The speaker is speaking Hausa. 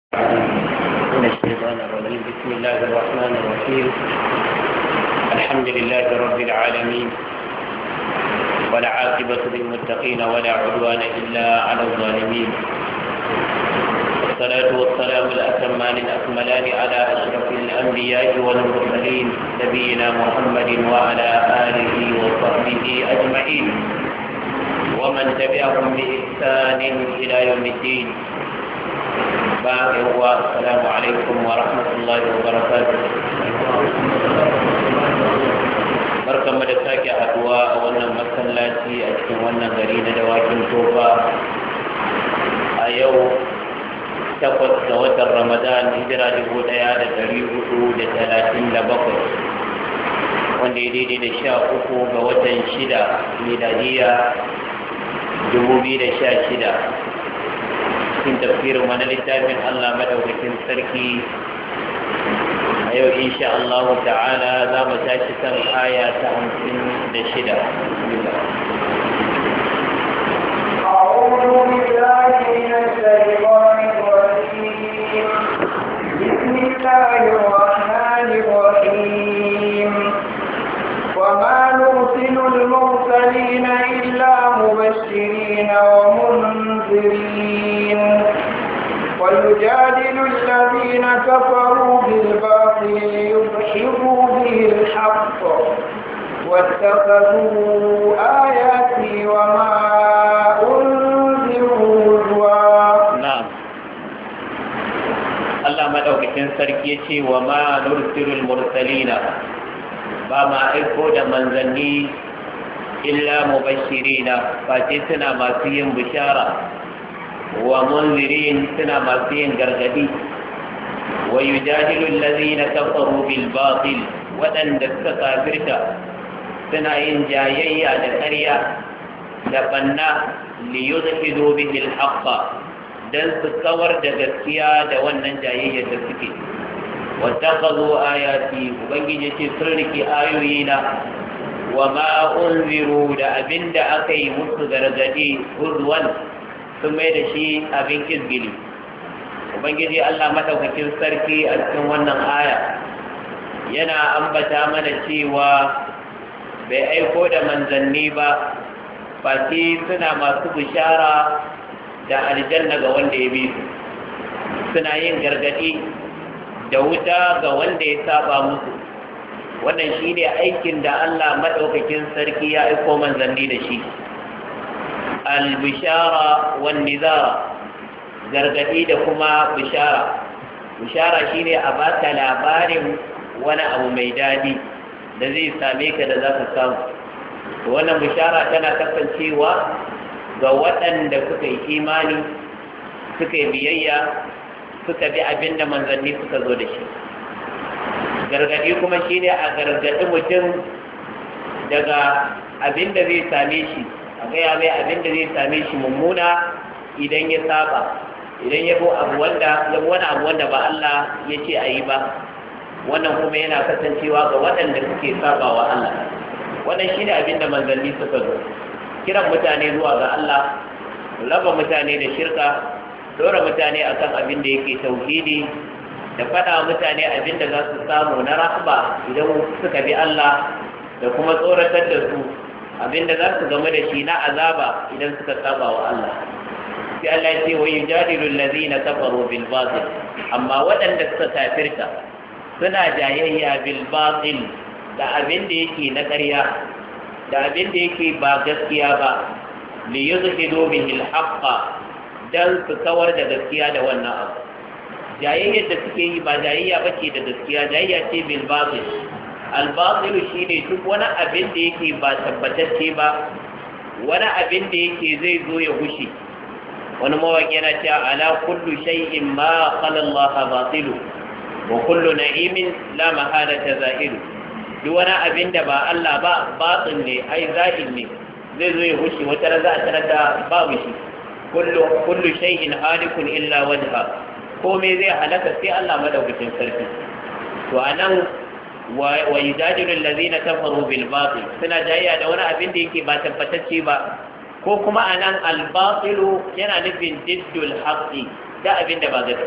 من الشيطان الرجيم بسم الله الرحمن الرحيم الحمد لله رب العالمين ولا عاقبة للمتقين ولا عدوان إلا على الظالمين والصلاة والسلام الأتمان الأكملان على أشرف الأنبياء والمرسلين نبينا محمد وعلى آله وصحبه أجمعين ومن تبعهم بإحسان إلى يوم الدين باقي هو السلام عليكم ورحمة الله وبركاته barkan da sake haduwa a wannan masallaci a cikin wannan gari na dawakin tofa a yau takwas ga watan ramadan hijira dubu daya da dari hudu da talatin da bakwai wanda ya daidai da sha uku ga watan shida miladiya dubu biyu da sha shida cikin tafsirin wani littafin Allah madaukakin sarki a yau insha Allah ta'ala za mu tashi kan aya ta hamsin da shida أعوذ بالله من الشيطان الرجيم بسم الله الرحمن الرحيم وما نرسل المرسلين إلا مبشرين ومنذرين ويجادل الذين كفروا بالباطل ليضحكوا به الحق واتخذوا آياتي وما أنذروا هزوا na'am Allah madaukakin sarki ya ce wa ma nursilul mursalina ba ma aiko da manzanni illa mubashirina face suna masu yin bishara wa munzirin suna masu yin gargadi wa yujadilu allazina kafaru bil batil waɗanda suka kafirta suna yin jayayya da ƙarya da banna li yuzhidu bihi al haqqa dan su kawar da gaskiya da wannan jayayyar da suke wattakazu ayati ubangiji ce sun riki ayoyina wa ma unziru da abinda aka yi musu gargadi huzwan sun mai da shi abin izgili ubangiji Allah madaukakin sarki a cikin wannan aya yana ambata mana cewa bai aiko da manzanni ba fati suna masu bishara da aljanna ga wanda ya bi su suna yin gargadi da wuta ga wanda ya saba musu wannan shi ne aikin da Allah maɗaukakin sarki ya aiko manzanni da shi al-bishara wan nizara gargadi da kuma bishara bishara shine a baka labarin wani abu mai dadi da zai same ka da za ka samu wannan bishara tana kasancewa ga waɗanda suka yi imani suka yi biyayya suka bi abin da manzanni suka zo da shi gargaɗi kuma shi ne a gargaɗi mutum daga abin da zai same shi a gaya mai abin da zai same shi mummuna idan ya saba idan ya bo abu wanda ya wani abu wanda ba Allah ya ce a yi ba wannan kuma yana kasancewa ga waɗanda suke saba wa Allah wannan shi ne abin da manzanni suka zo kiran mutane zuwa ga Allah raba mutane da shirka dora mutane akan abin da yake tauhidi da faɗa mutane abin da za su samu na rahba idan suka bi Allah da kuma tsoratar da su abin da za su game da shi na azaba idan suka saba wa Allah sai Allah ya ce wa yujadilu allazina kafaru bil batil amma waɗanda suka kafirta suna jayayya bil batil da abin da yake na ƙarya da abin da yake ba gaskiya ba li yuzhidu bihi al haqqa dan su kawar da gaskiya da wannan abu jayayyar da suke yi ba jayayya ba ce da gaskiya jayayya ce bil batil al batil shine duk wani abin da yake ba tabbatacce ba wani abin da yake zai zo ya gushe wani mawaki yana cewa ala kullu shay'in ma qala Allah batilu wa kullu na'imin la mahalata zahiru duk wani abin da ba Allah ba batil ne ai zahir ne zai zo ya gushe wata za a tarar da babu shi kullu shay'in halikun illa wajha komai zai halaka sai Allah madaukakin sarki to anan wa yujadilu allazina kafaru bil batil suna jayya da wani abin da yake ba tabbatacce ba ko kuma anan al batilu yana nufin diddul haqqi da abin da ba gaskiya